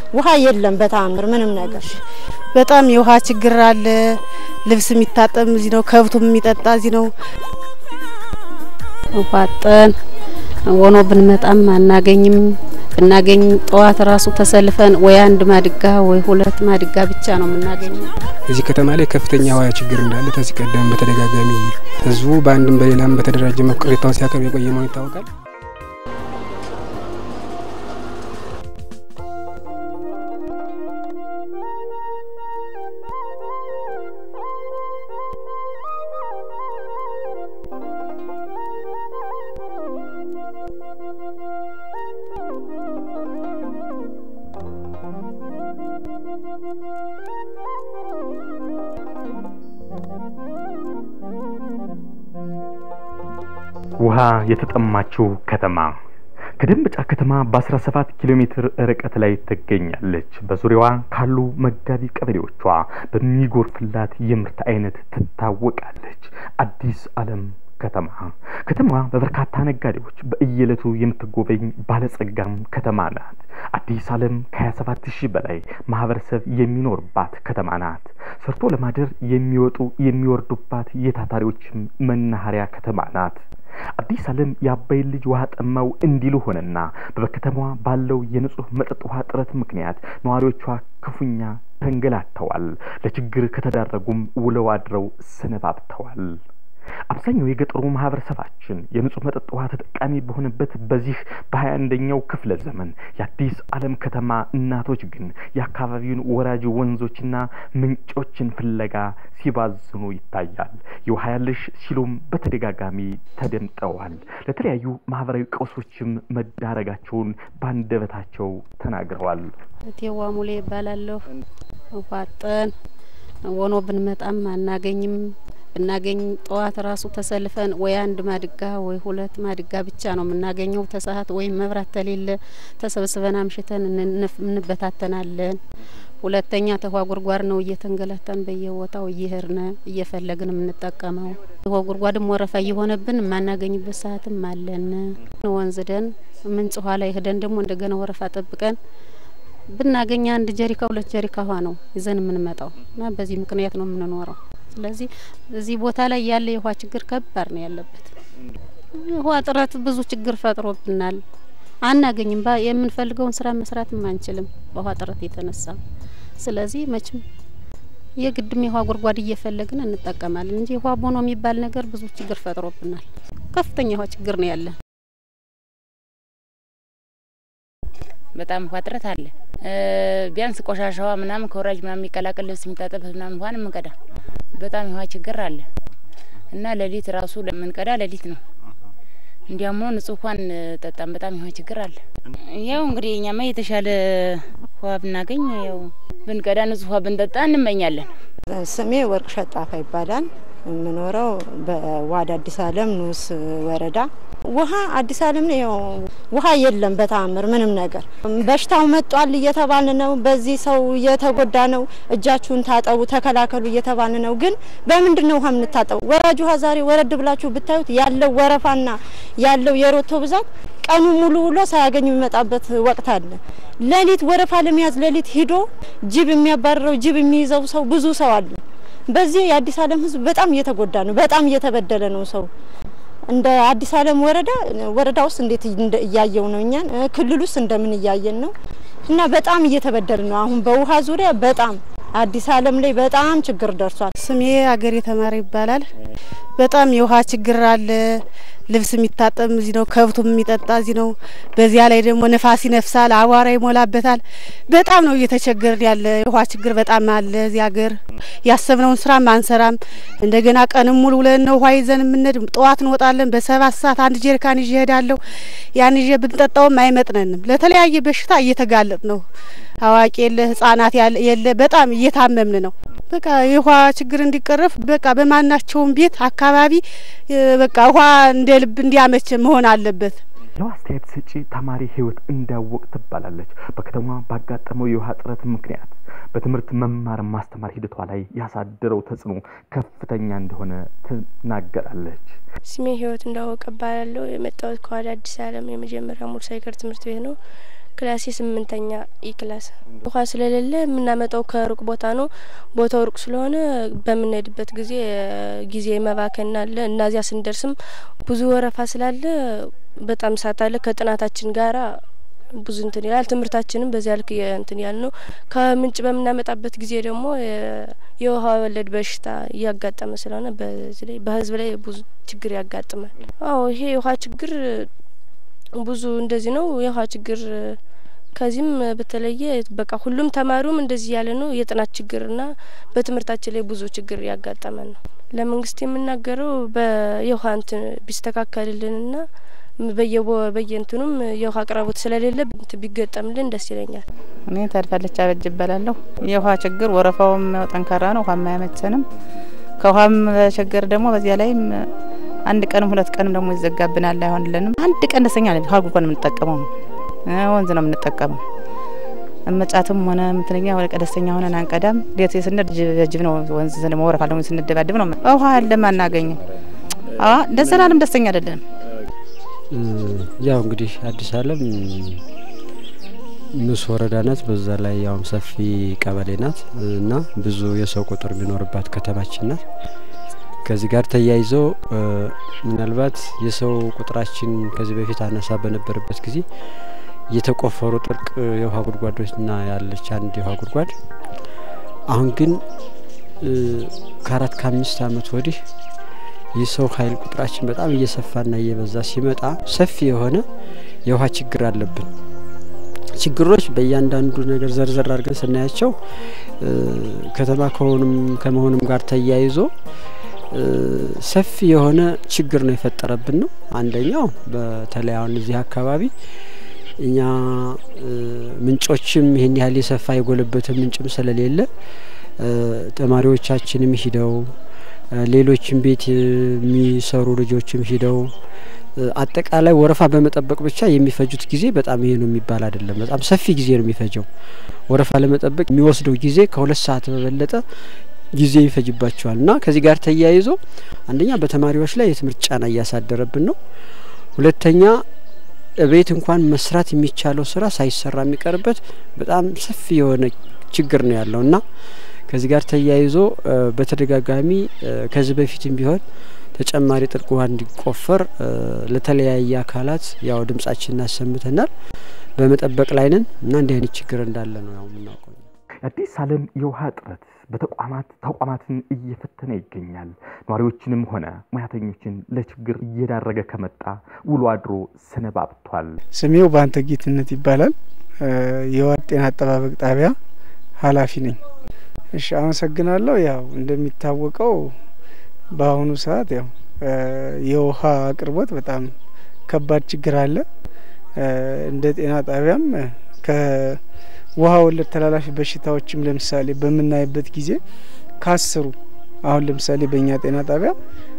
ውሃ የለም በተአምር ምንም ነገር። በጣም የውሃ ችግር አለ። ልብስ የሚታጠብ እዚህ ነው፣ ከብቱም የሚጠጣ እዚህ ነው። ውሃ አጠን ወኖ ብንመጣም አናገኝም። ብናገኝ ጠዋት ራሱ ተሰልፈን ወይ አንድ ማድጋ ወይ ሁለት ማድጋ ብቻ ነው የምናገኘው። እዚህ ከተማ ላይ ከፍተኛ ውሃ ችግር እንዳለ ከዚህ ቀደም በተደጋጋሚ ህዝቡ በአንድም በሌላም በተደራጀ መልኩ ቅሬታውን ሲያቀርብ የቆየ መሆኑ ይታወቃል። ውሃ የተጠማችው ከተማ ከደንበጫ ከተማ በ17 ኪሎ ሜትር ርቀት ላይ ትገኛለች። በዙሪያዋ ካሉ መጋቢ ቀበሌዎቿ በሚጎርፍላት የምርት አይነት ትታወቃለች። አዲስ ዓለም ከተማ ከተማዋ በበርካታ ነጋዴዎች በእየለቱ የምትጎበኝ ባለጸጋም ከተማ ናት። አዲስ ዓለም ከ27 ሺህ በላይ ማህበረሰብ የሚኖርባት ከተማ ናት። ሰርቶ ለማደር የሚወጡ የሚወርዱባት የታታሪዎችም መናኸሪያ ከተማ ናት። አዲስ ዓለም የአባይን ልጅ ውሃ ጠማው እንዲሉ ሆነና በከተማዋ ባለው የንጹህ መጠጥ ውሃ እጥረት ምክንያት ነዋሪዎቿ ክፉኛ ተንገላተዋል። ለችግር ከተዳረጉም ውለው አድረው ሰነባብተዋል። አብዛኛው የገጠሩ ማህበረሰባችን የንጹህ መጠጥ ውሃ ተጠቃሚ በሆነበት በዚህ በሀያ አንደኛው ክፍለ ዘመን የአዲስ ዓለም ከተማ እናቶች ግን የአካባቢውን ወራጅ ወንዞችና ምንጮችን ፍለጋ ሲባዝኑ ይታያል። የውሃ ያለሽ ሲሉም በተደጋጋሚ ተደምጠዋል። ለተለያዩ ማህበራዊ ቀውሶችም መዳረጋቸውን ባንደበታቸው ተናግረዋል። እቴዋ ሙሌ ይባላለሁ። ውሃ አጠን ወኖ ብንመጣም አናገኝም። ብናገኝ ጠዋት ራሱ ተሰልፈን ወይ አንድ ማድጋ ወይ ሁለት ማድጋ ብቻ ነው የምናገኘው። ተሰዓት ወይም መብራት ተሌለ ተሰብስበን አምሽተን እንበታተናለን። ሁለተኛ ተውሃ ጉድጓድ ነው እየተንገላታን በየቦታው እየሄድን እየፈለግን የምንጠቀመው። ውሃ ጉድጓድም ወረፋ እየሆነብን የማናገኝበት ሰዓትም አለን። ወንዝ ደን ምንጭ ውሃ ላይ ሄደን ደግሞ እንደገና ወረፋ ጠብቀን ብናገኝ አንድ ጀሪካ ሁለት ጀሪካ ውሃ ነው ይዘን የምንመጣው እና በዚህ ምክንያት ነው የምንኖረው። ስለዚህ እዚህ ቦታ ላይ ያለ የውሃ ችግር ከባድ ነው ያለበት። ውሃ እጥረት ብዙ ችግር ፈጥሮብናል። አናገኝም። የምንፈልገውን ስራ መስራትም አንችልም በውሃ እጥረት የተነሳ። ስለዚህ መቼም የግድም የውሃ ጉድጓድ እየፈለግን እንጠቀማለን እንጂ ውሃ ቦኖ የሚባል ነገር ብዙ ችግር ፈጥሮብናል። ከፍተኛ ውሃ ችግር ነው ያለን። በጣም ውሃ እጥረት አለ። ቢያንስ ቆሻሻዋ ምናምን ከወራጅ ምናምን የሚቀላቀል ልብስ የሚታጠብበት ምናምን ውሃን የምንቀዳ በጣም የውሃ ችግር አለ እና ሌሊት ራሱ ለምንቀዳ ሌሊት ነው። እንዲያም ሆኖ ንጹህ ውሃን ጠጣም። በጣም የውሃ ችግር አለ። ያው እንግዲህ እኛማ የተሻለ ውሃ ብናገኝ ያው ብንቀዳ ንጹህ ውሃ ብንጠጣ እንመኛለን። ስሜ ወርቅ ሸጣፋ ይባላል። የምኖረው በዋድ አዲስ ዓለም ንዑስ ወረዳ ውሃ አዲስ ዓለም ነው። ውሃ የለም በተአምር ምንም ነገር። በሽታው መጧል እየተባለ ነው። በዚህ ሰው እየተጎዳ ነው። እጃችሁን ታጠቡ፣ ተከላከሉ እየተባለ ነው። ግን በምንድን ነው ውሃ የምንታጠቡ? ወራጅ ውሃ ዛሬ ወረድ ብላችሁ ብታዩት ያለው ወረፋና ያለው የሮቶ ብዛት ቀኑ ሙሉ ውሎ ሳያገኝ የሚመጣበት ወቅት አለ። ሌሊት ወረፋ ለመያዝ ሌሊት ሂዶ ጅብ የሚያባርረው ጅብ የሚይዘው ሰው ብዙ ሰው አለ። በዚህ የአዲስ ዓለም ሕዝብ በጣም እየተጎዳ ነው። በጣም እየተበደለ ነው ሰው እንደ አዲስ ዓለም ወረዳ ወረዳ ውስጥ እንዴት እያየው ነው እኛን ክልል ውስጥ እንደምን እያየን ነው እና በጣም እየተበደል ነው። አሁን በውሃ ዙሪያ በጣም አዲስ ዓለም ላይ በጣም ችግር ደርሷል። ስሜ አገሬ ተማሪ ይባላል። በጣም የውሃ ችግር አለ። ልብስ የሚታጠብ እዚህ ነው፣ ከብቱም የሚጠጣ እዚህ ነው። በዚያ ላይ ደግሞ ነፋስ ይነፍሳል፣ አቧራ ይሞላበታል። በጣም ነው እየተቸገርን ያለ። የውሃ ችግር በጣም አለ እዚህ ሀገር። ያሰብነውን ስራም አንሰራም። እንደገና ቀንም ሙሉ ብለን ነው ውሃ ይዘን የምንሄድ። ጠዋት እንወጣለን፣ በሰባት ሰዓት አንድ ጀሪካን ይዤ እሄዳለሁ። ያን ይዤ ብንጠጣውም አይመጥነንም። ለተለያየ በሽታ እየተጋለጥ ነው። አዋቂ የለ ህጻናት የለ፣ በጣም እየታመምን ነው። በቃ የውሃ ችግር እንዲቀረፍ በቃ በማናቸውም ቤት አካባቢ በቃ ውሃ እንደ ልብ እንዲያመች መሆን አለበት። ሌላው አስተያየት ሰጪ ተማሪ ህይወት እንዳወቅ ትባላለች። በከተማ ባጋጠመው የውሃ እጥረት ምክንያት በትምህርት መማር ማስተማር ሂደቷ ላይ ያሳደረው ተጽዕኖ ከፍተኛ እንደሆነ ትናገራለች። ስሜ ህይወት እንዳወቀ እባላለሁ። የመጣሁት ከዋዳ አዲስ ዓለም የመጀመሪያ ሙሉ ሳይክል ትምህርት ቤት ነው። ክላሴ ስምንተኛ ኢ ክላስ ውሃ ስለሌለ የምናመጣው ከሩቅ ቦታ ነው። ቦታው ሩቅ ስለሆነ በምንሄድበት ጊዜ ጊዜ መባከን አለ። እናዚያ ስንደርስም ብዙ ወረፋ ስላለ በጣም ሳት አለ። ከጥናታችን ጋራ ብዙ እንትን ይላል። ትምህርታችንም በዚያ ልክ እንትን ያል ነው። ከምንጭ በምናመጣበት ጊዜ ደግሞ የውሃ ወለድ በሽታ እያጋጠመ ስለሆነ በዚህ ላይ በህዝብ ላይ ብዙ ችግር ያጋጥማል። አዎ ይሄ የውሃ ችግር ብዙ እንደዚህ ነው። የውሃ ችግር ከዚህም በተለየ በቃ ሁሉም ተማሪውም እንደዚህ ያለ ነው። የጥናት ችግርና በትምህርታችን ላይ ብዙ ችግር ያጋጠመን ነው። ለመንግስት የምናገረው በየውሃ እንትን ቢስተካከልልንና በየቦ በየእንትኑም የውሃ አቅርቦት ስለሌለ ቢገጠምልን ደስ ይለኛል። እኔ ታድፋለች አበጅ እባላለሁ። የውሃ ችግር ወረፋውም ጠንካራ ነው። ውሃም አያመቸንም። ከውሃም ችግር ደግሞ በዚያ ላይም አንድ ቀንም ሁለት ቀንም ደግሞ ይዘጋብናል፣ አይሆንልንም። አንድ ቀን ደስተኛ ነን። ውሃ ጉድጓድ ነው የምንጠቀመው፣ ወንዝ ነው የምንጠቀመው። መጫትም ሆነ ምትለኛ ወደ ቀደስተኛ ሆነን አንቀዳም። ሌት ስንድ ጅብ ነው ወንዝ ወረፋ ደግሞ ስንደባድብ ነው ውሃ ያለም አናገኝም። ለዘላለም ደስተኛ አይደለንም። ያው እንግዲህ አዲስ አለም ንስ ወረዳ ናት። በዛ ላይ ያውም ሰፊ ቀበሌ ናት እና ብዙ የሰው ቁጥር የሚኖርባት ከተማችን ናት። ከዚህ ጋር ተያይዞ ምናልባት የሰው ቁጥራችን ከዚህ በፊት አነሳ በነበረበት ጊዜ የተቆፈሩ ጥልቅ የውሃ ጉድጓዶችና ያለች አንድ የውሃ ጉድጓድ አሁን ግን ከአራት ከአምስት አመት ወዲህ የሰው ኃይል ቁጥራችን በጣም እየሰፋና እየበዛ ሲመጣ ሰፊ የሆነ የውሃ ችግር አለብን። ችግሮች በእያንዳንዱ ነገር ዘርዘር አድርገን ስናያቸው ከተማ ከሆኑም ከመሆኑም ጋር ተያይዞ ሰፊ የሆነ ችግር ነው የፈጠረብን ነው። አንደኛው በተለይ አሁን እዚህ አካባቢ እኛ ምንጮችም ይህን ያህል የሰፋ የጎለበተ ምንጭም ስለሌለ ተማሪዎቻችንም ሂደው ሌሎችም ቤት የሚሰሩ ልጆችም ሂደው አጠቃላይ ወረፋ በመጠበቅ ብቻ የሚፈጁት ጊዜ በጣም ይሄ ነው የሚባል አይደለም። በጣም ሰፊ ጊዜ ነው የሚፈጀው። ወረፋ ለመጠበቅ የሚወስደው ጊዜ ከሁለት ሰዓት በበለጠ ጊዜ ይፈጅባቸዋል እና ከዚህ ጋር ተያይዞ አንደኛ በተማሪዎች ላይ የትምህርት ጫና እያሳደረብን ነው። ሁለተኛ ቤት እንኳን መስራት የሚቻለው ስራ ሳይሰራ የሚቀርበት በጣም ሰፊ የሆነ ችግር ነው ያለው እና ከዚህ ጋር ተያይዞ በተደጋጋሚ ከዚህ በፊትም ቢሆን ተጨማሪ ጥልቅ ውሃ እንዲቆፈር ለተለያየ አካላት ያው ድምጻችን እናሰምተናል። በመጠበቅ ላይ ነን እና እንዲህ አይነት ችግር እንዳለ ነው ያው የምናውቀው። የአዲስ ዓለም የውሃ እጥረት በተቋማት ተቋማትን እየፈተነ ይገኛል። ነዋሪዎችንም ሆነ ሙያተኞችን ለችግር እየዳረገ ከመጣ ውሎ አድሮ ሰነባብቷል። ስሜው በአንተ ጌትነት ይባላል። የውሃ ጤና አጠባበቅ ጣቢያ ኃላፊ ነኝ። እሺ አመሰግናለሁ። ያው እንደሚታወቀው በአሁኑ ሰዓት ያው የውሃ አቅርቦት በጣም ከባድ ችግር አለ። እንደ ጤና ጣቢያም ከውሃ ወለድ ተላላፊ በሽታዎችም ለምሳሌ በምናይበት ጊዜ ከአስሩ አሁን ለምሳሌ በእኛ ጤና ጣቢያ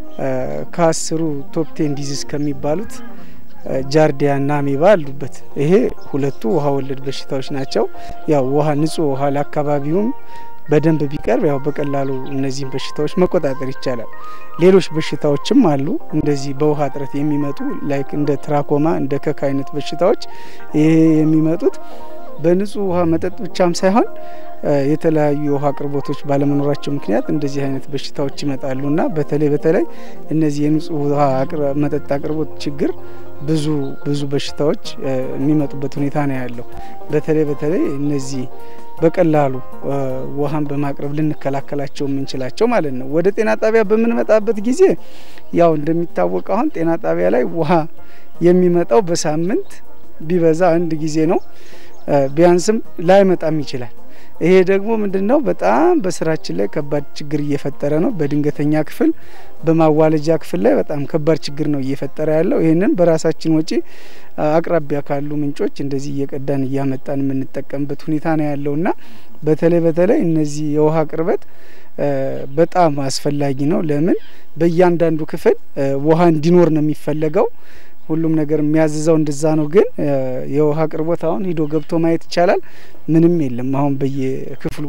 ከአስሩ ቶፕ ቴን ዲዚዝ ከሚባሉት ጃርዲያ እና አሜባ አሉበት። ይሄ ሁለቱ ውሃ ወለድ በሽታዎች ናቸው። ያው ውሃ ንጹህ ውሃ ለአካባቢውም በደንብ ቢቀርብ ያው በቀላሉ እነዚህን በሽታዎች መቆጣጠር ይቻላል። ሌሎች በሽታዎችም አሉ እንደዚህ በውሃ እጥረት የሚመጡ ላይክ እንደ ትራኮማ እንደ ከክ አይነት በሽታዎች ይሄ የሚመጡት በንጹህ ውሃ መጠጥ ብቻም ሳይሆን የተለያዩ የውሃ አቅርቦቶች ባለመኖራቸው ምክንያት እንደዚህ አይነት በሽታዎች ይመጣሉ እና በተለይ በተለይ እነዚህ የንጹህ ውሃ መጠጥ አቅርቦት ችግር ብዙ ብዙ በሽታዎች የሚመጡበት ሁኔታ ነው ያለው። በተለይ በተለይ እነዚህ በቀላሉ ውሃን በማቅረብ ልንከላከላቸው የምንችላቸው ማለት ነው። ወደ ጤና ጣቢያ በምንመጣበት ጊዜ ያው እንደሚታወቀው አሁን ጤና ጣቢያ ላይ ውሃ የሚመጣው በሳምንት ቢበዛ አንድ ጊዜ ነው። ቢያንስም ላይመጣም ይችላል። ይሄ ደግሞ ምንድን ነው በጣም በስራችን ላይ ከባድ ችግር እየፈጠረ ነው። በድንገተኛ ክፍል፣ በማዋለጃ ክፍል ላይ በጣም ከባድ ችግር ነው እየፈጠረ ያለው። ይህንን በራሳችን ወጪ አቅራቢያ ካሉ ምንጮች እንደዚህ እየቀዳን እያመጣን የምንጠቀምበት ሁኔታ ነው ያለው እና በተለይ በተለይ እነዚህ የውሃ አቅርበት በጣም አስፈላጊ ነው። ለምን በእያንዳንዱ ክፍል ውሃ እንዲኖር ነው የሚፈለገው። ሁሉም ነገር የሚያዝዘው እንደዛ ነው። ግን የውሃ አቅርቦት አሁን ሂዶ ገብቶ ማየት ይቻላል። ምንም የለም አሁን በየክፍሉ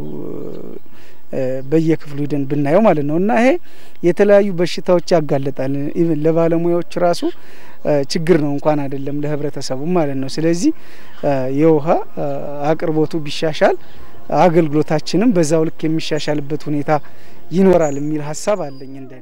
በየክፍሉ ሂደን ብናየው ማለት ነው። እና ይሄ የተለያዩ በሽታዎች ያጋለጣል። ኢቭን ለባለሙያዎች ራሱ ችግር ነው እንኳን አይደለም ለህብረተሰቡ ማለት ነው። ስለዚህ የውሃ አቅርቦቱ ቢሻሻል አገልግሎታችንም በዛው ልክ የሚሻሻልበት ሁኔታ ይኖራል የሚል ሀሳብ አለኝ እንደኔ።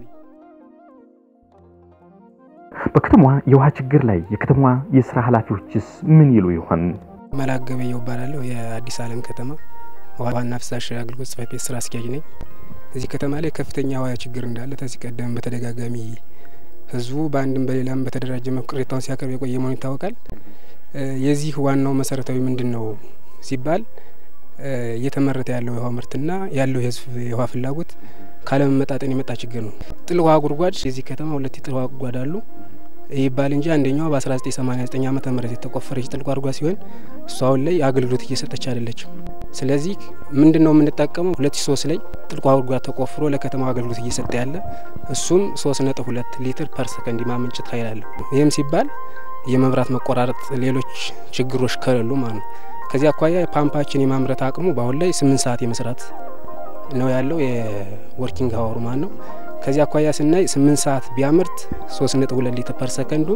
በከተማዋ የውሃ ችግር ላይ የከተማዋ የስራ ኃላፊዎችስ ምን ይሉ ይሆን? መላክ ገበየው እባላለሁ። የአዲስ ዓለም ከተማ ዋና ፍሳሽ አገልግሎት ጽሕፈት ቤት ስራ አስኪያጅ ነኝ። እዚህ ከተማ ላይ ከፍተኛ ውሃ ችግር እንዳለ ከዚህ ቀደም በተደጋጋሚ ህዝቡ በአንድም በሌላም በተደራጀ መልኩ ቅሬታውን ሲያቀርብ የቆየ መሆኑ ይታወቃል። የዚህ ዋናው መሰረታዊ ምንድን ነው ሲባል እየተመረተ ያለው የውሃ ምርትና ያለው የህዝብ የውሃ ፍላጎት ካለመመጣጠን የመጣ ችግር ነው። ጥል ውሃ ጉድጓድ የዚህ ከተማ ሁለት የጥል ውሃ ጉድጓድ አሉ። ይህ ይባል እንጂ አንደኛዋ በ1989 ዓመተ ምህረት የተቆፈረች ጥል ጓድጓድ ሲሆን እሱ አሁን ላይ አገልግሎት እየሰጠች አይደለችም። ስለዚህ ምንድን ነው የምንጠቀመው? ሁለት ሺ ሶስት ላይ ጥልቅ ውሃ ጉድጓድ ተቆፍሮ ለከተማው አገልግሎት እየሰጠ ያለ እሱም ሶስት ነጥብ ሁለት ሊትር ፐር ሰከንድ የማመንጨት ኃይል አለው። ይህም ሲባል የመብራት መቆራረጥ፣ ሌሎች ችግሮች ከሌሉ ማለት ነው። ከዚህ አኳያ ፓምፓችን የማምረት አቅሙ በአሁን ላይ ስምንት ሰዓት የመስራት ነው ያለው የወርኪንግ ሀወሩ ማለት ነው። ከዚህ አኳያ ስናይ ስምንት ሰዓት ቢያምርት ሶስት ነጥብ ሁለት ሊትር ፐር ሰከንዱ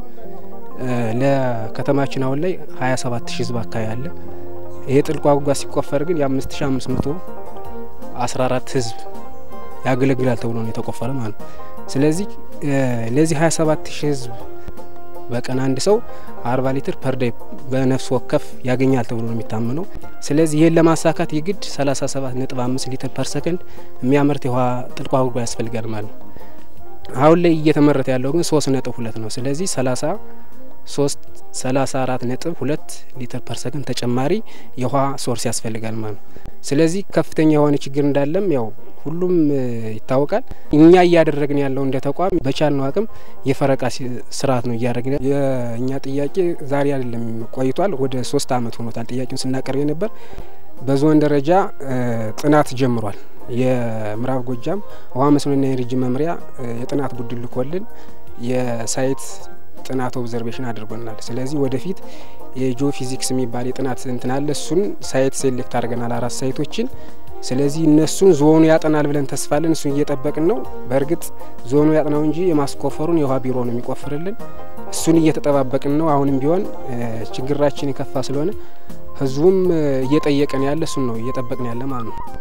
ለከተማችን አሁን ላይ ሀያ ሰባት ሺህ ህዝብ አካባቢ አለ። ይሄ ጥልቅ ውሃ ጉድጓድ ሲቆፈር ግን የአምስት ሺ አምስት መቶ አስራ አራት ህዝብ ያገለግላል ተብሎ ነው የተቆፈረ ማለት ነው። ስለዚህ ለዚህ ሀያ ሰባት ሺህ ህዝብ በቀን አንድ ሰው አርባ ሊትር ፐር ዴይ በነፍስ ወከፍ ያገኛል ተብሎ ነው የሚታመነው። ስለዚህ ይህን ለማሳካት የግድ ሰላሳ ሰባት ነጥብ አምስት ሊትር ፐር ሰከንድ የሚያመርት የውሃ ጥልቅ ውሃ ጉድጓድ ያስፈልጋል ማለት ነው። አሁን ላይ እየተመረተ ያለው ግን ሶስት ነጥብ ሁለት ነው። ስለዚህ ሰላሳ ሶስት ሰላሳ አራት ነጥብ ሁለት ሊትር ፐር ሰከንድ ተጨማሪ የውሃ ሶርስ ያስፈልጋል ማለት ነው። ስለዚህ ከፍተኛ የሆነ ችግር እንዳለም ያው ሁሉም ይታወቃል። እኛ እያደረግን ያለው እንደ ተቋም በቻልነው አቅም የፈረቃ ስርዓት ነው እያደረግን። የእኛ ጥያቄ ዛሬ አይደለም ቆይቷል። ወደ ሶስት አመት ሆኖታል ጥያቄውን ስናቀርብ ነበር። በዞን ደረጃ ጥናት ጀምሯል። የምዕራብ ጎጃም ውሃ መስኖና ኢነርጂ መምሪያ የጥናት ቡድን ልኮልን የሳይት ጥናት ኦብዘርቬሽን አድርጎናል። ስለዚህ ወደፊት የጂኦ ፊዚክስ የሚባል የጥናት እንትን አለ። እሱን ሳይት ሴሌክት አድርገናል አራት ሳይቶችን። ስለዚህ እነሱን ዞኑ ያጠናል ብለን ተስፋለን። እሱን እየጠበቅን ነው። በእርግጥ ዞኑ ያጥናው እንጂ የማስቆፈሩን የውሃ ቢሮ ነው የሚቆፍርልን። እሱን እየተጠባበቅን ነው። አሁንም ቢሆን ችግራችን የከፋ ስለሆነ ህዝቡም እየጠየቀን ያለ እሱን ነው እየጠበቅን ያለ ማለት ነው።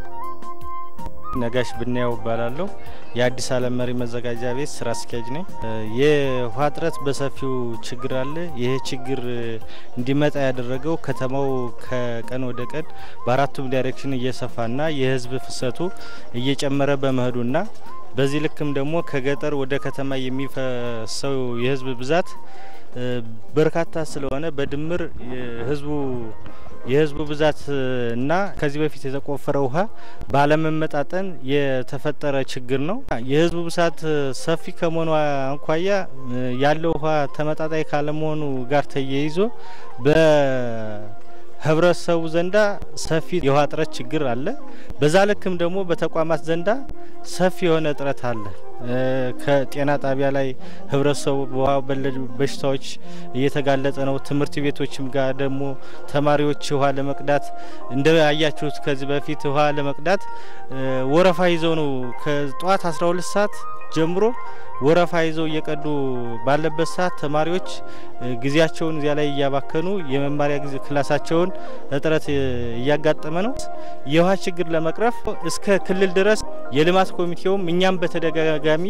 ነጋሽ ብናየው እባላለሁ። የአዲስ ዓለም መሪ መዘጋጃ ቤት ስራ አስኪያጅ ነኝ። የውሃ እጥረት በሰፊው ችግር አለ። ይህ ችግር እንዲመጣ ያደረገው ከተማው ከቀን ወደ ቀን በአራቱም ዳይሬክሽን እየሰፋና የህዝብ ፍሰቱ እየጨመረ በመሄዱና በዚህ ልክም ደግሞ ከገጠር ወደ ከተማ የሚፈሰው የህዝብ ብዛት በርካታ ስለሆነ በድምር ህዝቡ የህዝቡ ብዛት እና ከዚህ በፊት የተቆፈረ ውሃ ባለመመጣጠን የተፈጠረ ችግር ነው። የህዝቡ ብዛት ሰፊ ከመሆኑ አንኳያ ያለው ውሃ ተመጣጣኝ ካለመሆኑ ጋር ተያይዞ በህብረተሰቡ ዘንዳ ሰፊ የውሃ እጥረት ችግር አለ። በዛ ልክም ደግሞ በተቋማት ዘንዳ ሰፊ የሆነ እጥረት አለ። ከጤና ጣቢያ ላይ ህብረተሰቡ በውሃ ወለድ በሽታዎች እየተጋለጠ ነው። ትምህርት ቤቶችም ጋር ደግሞ ተማሪዎች ውሃ ለመቅዳት እንደ ያያችሁት ከዚህ በፊት ውሃ ለመቅዳት ወረፋ ይዘው ነው ከጠዋት 12 ሰዓት ጀምሮ ወረፋ ይዘው እየቀዱ ባለበት ሰዓት ተማሪዎች ጊዜያቸውን እዚያ ላይ እያባከኑ የመማሪያ ጊዜ ክላሳቸውን እጥረት እያጋጠመ ነው። የውሃ ችግር ለመቅረፍ እስከ ክልል ድረስ የልማት ኮሚቴውም እኛም በተደጋጋሚ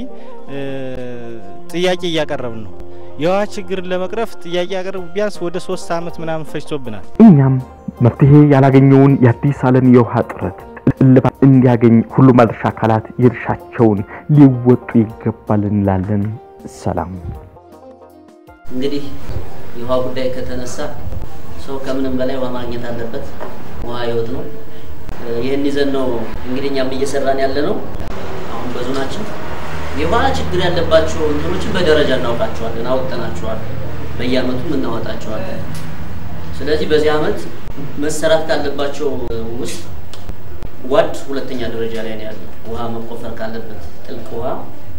ጥያቄ እያቀረብን ነው። የውሃ ችግርን ለመቅረፍ ጥያቄ ያቀረቡ ቢያንስ ወደ ሶስት አመት ምናምን ፈጅቶብናል። እኛም መፍትሄ ያላገኘውን የአዲስ ዓለም የውሃ እጥረት እልባት እንዲያገኝ ሁሉም ባለድርሻ አካላት የድርሻቸውን ሊወጡ ይገባል እንላለን። ሰላም። እንግዲህ የውሃ ጉዳይ ከተነሳ ሰው ከምንም በላይ ውሃ ማግኘት አለበት። ውሃ ህይወት ነው። ይህን ይዘን ነው እንግዲህ እኛም እየሰራን ያለ ነው። አሁን በዞናችን የውሃ ችግር ያለባቸው እንትኖችን በደረጃ እናውቃቸዋለን፣ አውጥተናቸዋል። በየአመቱም እናወጣቸዋለን። ስለዚህ በዚህ አመት መሰራት ካለባቸው ውስጥ ዋድ ሁለተኛ ደረጃ ላይ ነው ያለው። ውሃ መቆፈር ካለበት ጥልቅ ውሃ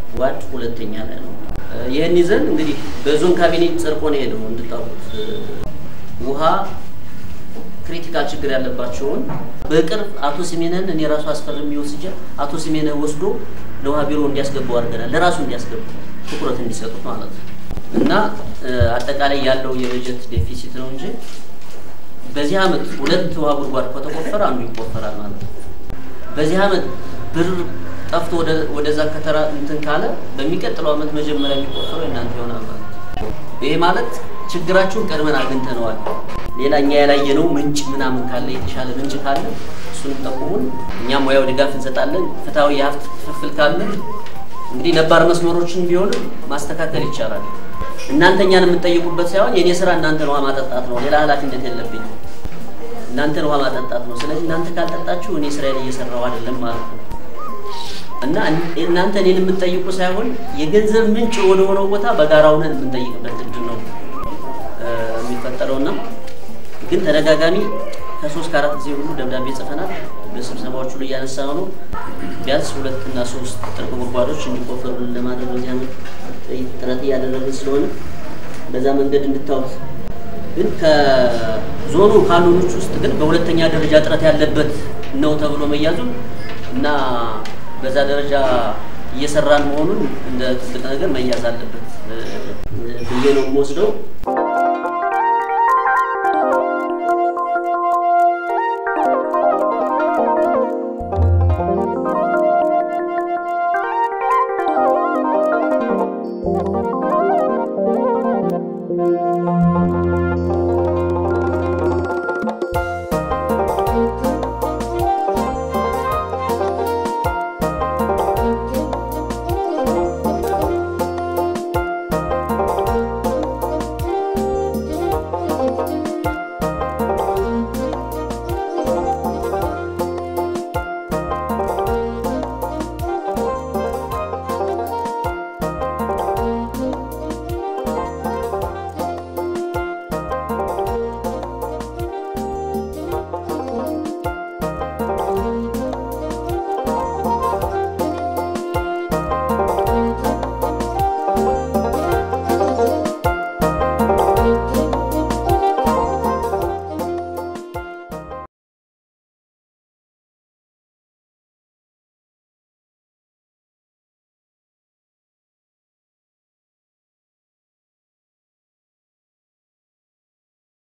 ዋድ ሁለተኛ ላይ ነው። ይህን ይዘን እንግዲህ በዞን ካቢኔ ጸድቆ ነው ሄደው እንድታውቁት ውሃ ክሪቲካል ችግር ያለባቸውን በቅርብ አቶ ስሜነን እኔ ራሱ አስፈርሜ ወስጄ አቶ ስሜነህ ወስዶ ለውሃ ቢሮ እንዲያስገባው አድርገናል። ለራሱ እንዲያስገቡ ትኩረት እንዲሰጡት ማለት ነው እና አጠቃላይ ያለው የበጀት ዴፊሲት ነው እንጂ በዚህ አመት ሁለት ውሃ ጉድጓድ ከተቆፈረ አንዱ ይቆፈራል ማለት ነው። በዚህ አመት ብር ጠፍቶ ወደዛ ከተራ እንትን ካለ በሚቀጥለው አመት መጀመሪያ የሚቆፈረው እናንተ ይሆናል ማለት ነው። ይሄ ማለት ችግራችሁን ቀድመን አግኝተነዋል። ሌላ እኛ ያላየነው ምንጭ ምናምን ካለ የተሻለ ምንጭ ካለ እሱንም ጠቁሙን፣ እኛም ሙያው ድጋፍ እንሰጣለን። ፍትሐዊ የሀብት ክፍፍል ካለ እንግዲህ ነባር መስመሮችን ቢሆንም ማስተካከል ይቻላል። እናንተ እኛን የምትጠይቁበት ሳይሆን የእኔ ስራ እናንተን ውሃ ማጠጣት ነው። ሌላ ኃላፊነት የለብኝ። እናንተን ውሃ ማጠጣት ነው። ስለዚህ እናንተ ካልጠጣችሁ እኔ ስራዬን እየሰራው አይደለም ማለት ነው እና እናንተ እኔን የምትጠይቁ ሳይሆን የገንዘብ ምንጭ ወደ ሆነው ቦታ በጋራ ሆነን የምንጠይቅበት እድል ነው የሚፈጠረውና ግን ተደጋጋሚ ከሶስት ከአራት ጊዜ ሁሉ ደብዳቤ ጽፈናል። በስብሰባዎቹ ላይ እያነሳ ነው። ቢያንስ ሁለት እና ሶስት ጥልቅ ጉድጓዶች እንዲቆፈሩልን ለማድረግ በዚህ ዓመት ጥረት እያደረግን ስለሆነ በዛ መንገድ እንድታዩት። ግን ከዞኑ ካሉኖች ውስጥ ግን በሁለተኛ ደረጃ ጥረት ያለበት ነው ተብሎ መያዙን እና በዛ ደረጃ እየሰራን መሆኑን እንደ ትልቅ ነገር መያዝ አለበት ብዬ ነው የምወስደው።